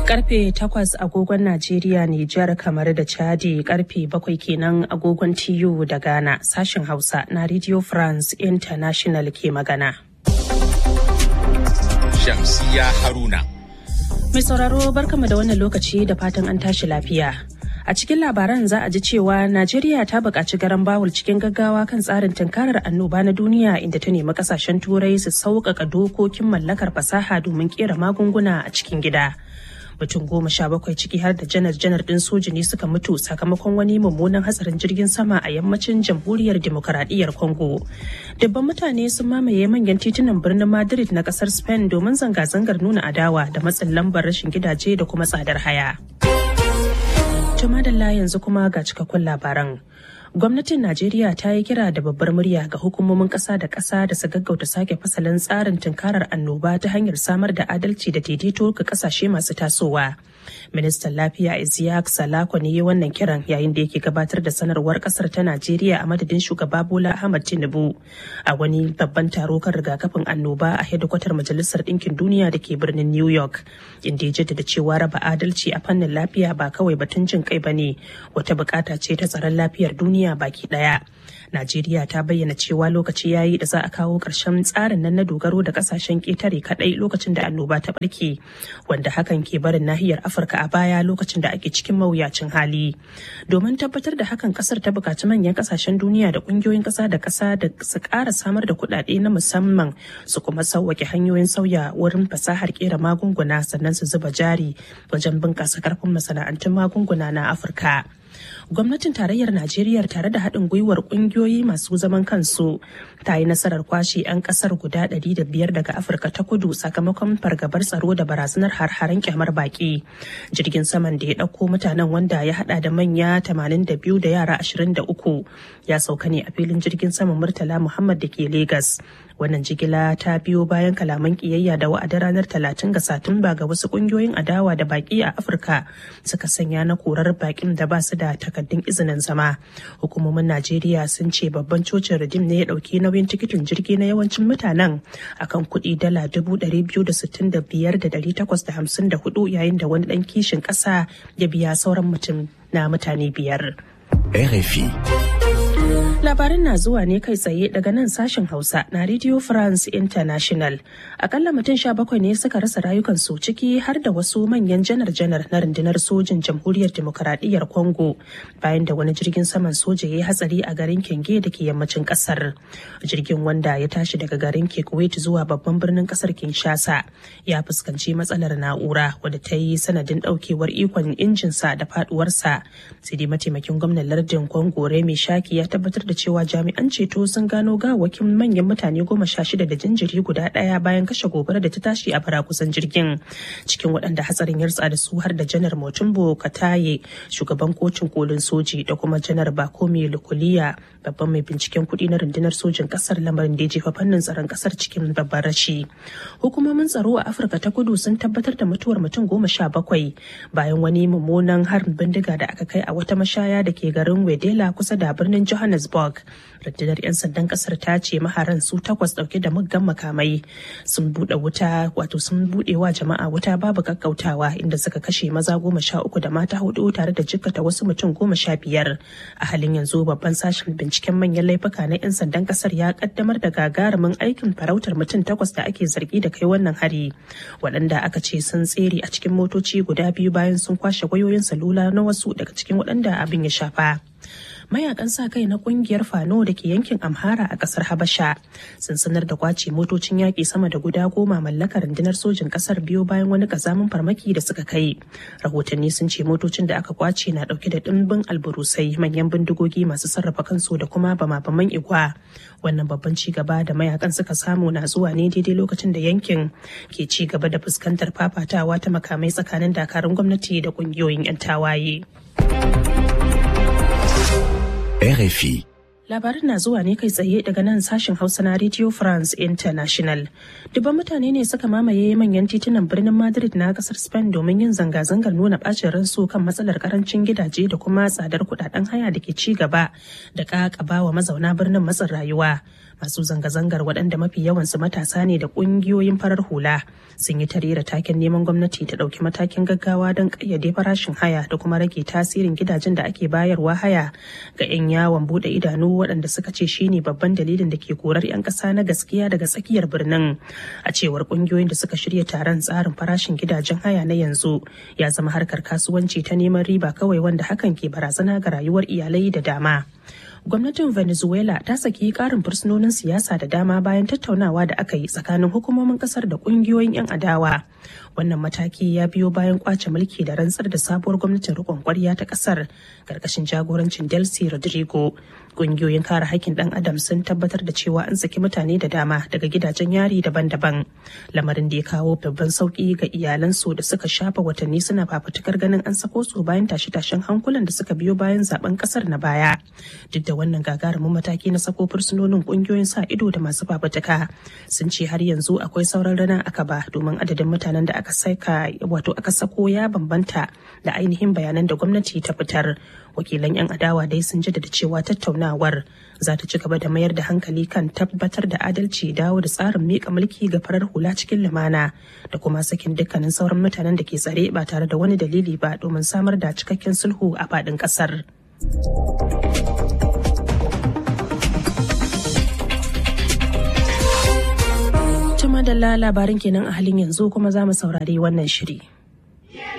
Karfe takwas agogon Najeriya, Nijar, kamar da Chadi karfe bakwai kenan agogon TU da Ghana sashen Hausa na Radio France International ke magana. Shamsiya Haruna. Mai sauraro barkama da wannan lokaci da fatan an tashi lafiya. A cikin labaran za a ji cewa Najeriya ta buƙaci garan bawul cikin gaggawa kan tsarin tunkarar annoba na duniya inda ta nemi kasashen turai su sauƙaƙa dokokin mallakar fasaha domin ƙera magunguna a cikin gida. mutum goma sha bakwai ciki har da janar janar din soji ne suka mutu sakamakon wani mummunan hatsarin jirgin sama a yammacin jamhuriyar demokaradiyyar congo dubban mutane sun mamaye manyan titunan birnin madrid na kasar spain domin zanga-zangar nuna adawa da matsin lambar rashin gidaje da kuma tsadar haya Tumadalla yanzu kuma ga cikakkun labaran. gwamnatin najeriya ta yi kira da babbar murya ga hukumomin kasa da kasa da su gaggauta sake fasalin tsarin tunkarar annoba ta hanyar samar da adalci da daidaito ga kasashe masu tasowa ministan lafiya isiyak salako ne yi wannan kiran yayin da yake gabatar da sanarwar kasar ta najeriya a madadin shugaba bola ahmad tinubu a wani babban taro kan rigakafin annoba a hedikwatar majalisar ɗinkin duniya da ke birnin new york inda ya jaddada cewa raba adalci a fannin lafiya ba kawai batun jin kai ba ne wata bukata ce ta tsaron lafiyar duniya duniya baki daya. Najeriya ta bayyana cewa lokaci ya yi da za a kawo ƙarshen tsarin nan na dogaro da kasashen ƙetare kaɗai lokacin da annoba ta ɓarke, wanda hakan ke barin nahiyar Afirka a baya lokacin da ake cikin mawuyacin hali. Domin tabbatar da hakan ƙasar ta buƙaci manyan ƙasashen duniya da ƙungiyoyin ƙasa da ƙasa da su ƙara samar da kuɗaɗe na musamman su kuma sauwaƙe hanyoyin sauya wurin fasahar ƙera magunguna sannan su zuba jari wajen bunƙasa ƙarfin masana'antun magunguna na Afirka. gwamnatin tarayyar najeriya tare da haɗin gwiwar ƙungiyoyi masu zaman kansu ta yi nasarar kwashe 'yan ƙasar guda 500 daga afirka ta kudu sakamakon fargabar tsaro da barazanar har-haren kyamar baƙi jirgin saman da ya ɗauko mutanen wanda ya haɗa da manya 82 da yara 23 ya sauka ne a filin jirgin saman murtala muhammad da ke Legas. wannan jigila ta biyo bayan kalaman kiyayya da wa'adin ranar 30 ga satumba ga wasu kungiyoyin adawa da baki a afirka suka sanya na korar bakin da ba su da takaddun izinin zama hukumomin najeriya sun ce babban cocin redim ne ya dauki nauyin tikitin jirgi na yawancin mutanen akan kuɗi dala 265,854 yayin da wani ɗan kishin ƙasa ya biya sauran mutum na mutane biyar. RFI. Labarin na zuwa ne kai tsaye daga nan sashen Hausa na Radio France International. Akalla mutum sha bakwai ne suka rasa rayukansu ciki har da wasu manyan janar-janar na rundunar sojin jamhuriyar demokaradiyyar Congo bayan da wani jirgin saman soja ya yi hatsari a garin Kenge da ke yammacin kasar. Jirgin wanda ya tashi daga garin Kuwait zuwa babban birnin kasar Kinshasa ya fuskanci matsalar na'ura wadda ta yi sanadin daukewar ikon injinsa da faduwarsa. Sai dai mataimakin gwamnan lardin Congo Remi Shaki ya tabbatar da cewa jami'an ceto sun gano gawakin manyan mutane goma sha shida da jinjiri guda ɗaya bayan kashe gobara da ta tashi a kusan jirgin cikin waɗanda hatsarin ya da su har da janar motumbo kataye shugaban kotun kolin soji da kuma janar bakomi lukuliya babban mai binciken kuɗi na rundunar sojin ƙasar lamarin da ya jefa fannin tsaron ƙasar cikin babban rashi hukumomin tsaro a afirka ta kudu sun tabbatar da mutuwar mutum goma sha bakwai bayan wani mummunan harin bindiga da aka kai a wata mashaya da ke garin wedela kusa da birnin johannesburg Johannesburg. Rundunar 'yan sandan kasar ta ce maharan su takwas dauke da muggan makamai sun bude wuta wato sun bude wa jama'a wuta babu kakkautawa inda suka kashe maza goma sha uku da mata hudu tare da jikkata wasu mutum goma sha biyar. A halin yanzu babban sashen binciken manyan laifuka na 'yan sandan kasar ya kaddamar da gagarumin aikin farautar mutum takwas da ake zargi da kai wannan hari waɗanda aka ce sun tsere a cikin motoci guda biyu bayan sun kwashe wayoyin salula na wasu daga cikin waɗanda abin ya shafa. mayakan sa kai na kungiyar fano da ke yankin amhara a kasar habasha sun sanar da kwace motocin yaƙi sama da guda goma mallakar rundunar sojin kasar biyu bayan wani kazamin farmaki da suka kai rahotanni sun ce motocin da aka kwace na ɗauke da ɗimbin alburusai manyan bindigogi masu sarrafa kansu da kuma bama-baman igwa wannan babban ci gaba da mayakan suka samu na zuwa ne daidai lokacin da yankin ke ci gaba da fuskantar fafatawa ta makamai tsakanin dakarun gwamnati da kungiyoyin 'yan tawaye. RFI. Labarin na zuwa ne kai tsaye daga nan sashen Hausa na Radio France International. Dubban mutane ne suka mamaye manyan titunan birnin Madrid na kasar Spain domin yin zanga-zangar nuna bacin ransu kan matsalar karancin gidaje da kuma tsadar kudaden haya da ke ci gaba da kakaba wa mazauna birnin matsin rayuwa. masu zanga-zangar waɗanda mafi yawansu matasa ne da ƙungiyoyin farar hula sun yi tarera taken neman gwamnati ta ɗauki matakin gaggawa don ƙayyade farashin haya da kuma rage tasirin gidajen da ake bayarwa haya ga 'yan yawon buɗe idanu waɗanda suka ce shine babban dalilin da ke korar 'yan ƙasa na gaskiya daga tsakiyar birnin a cewar ƙungiyoyin da suka shirya taron tsarin farashin gidajen haya na yanzu ya zama harkar kasuwanci ta neman riba kawai wanda hakan ke barazana ga rayuwar iyalai da dama gwamnatin venezuela ta saki karin fursunonin siyasa da dama bayan tattaunawa da aka yi tsakanin hukumomin kasar da kungiyoyin 'yan adawa wannan mataki ya biyo bayan kwace mulki da rantsar da sabuwar gwamnatin rikon kwarya ta kasar karkashin jagorancin delcy rodrigo kungiyoyin kare haƙƙin ɗan adam sun tabbatar da cewa an saki mutane da dama daga gidajen yari daban-daban lamarin da ya kawo babban sauƙi ga iyalansu da suka shafa watanni suna fafutukar ganin an sako su bayan tashe-tashen hankulan da suka biyo bayan zaben kasar na baya duk da wannan gagarumin mataki na sako fursunonin kungiyoyin sa ido da masu fafutuka sun ce har yanzu akwai sauran rana aka ba domin adadin mutanen da aka saka wato aka sako ya bambanta da ainihin bayanan da gwamnati ta fitar wakilan 'yan adawa dai sun jaddada cewa tattaunawar za ta ci gaba da mayar da hankali kan tabbatar da adalci dawo da tsarin miƙa mulki ga farar hula cikin lumana da kuma sakin dukkanin sauran mutanen da ke tsare ba tare da wani dalili ba domin samar da cikakken sulhu a faɗin ƙasar. Tuma da labarin kenan a halin yanzu kuma za mu saurari wannan shiri.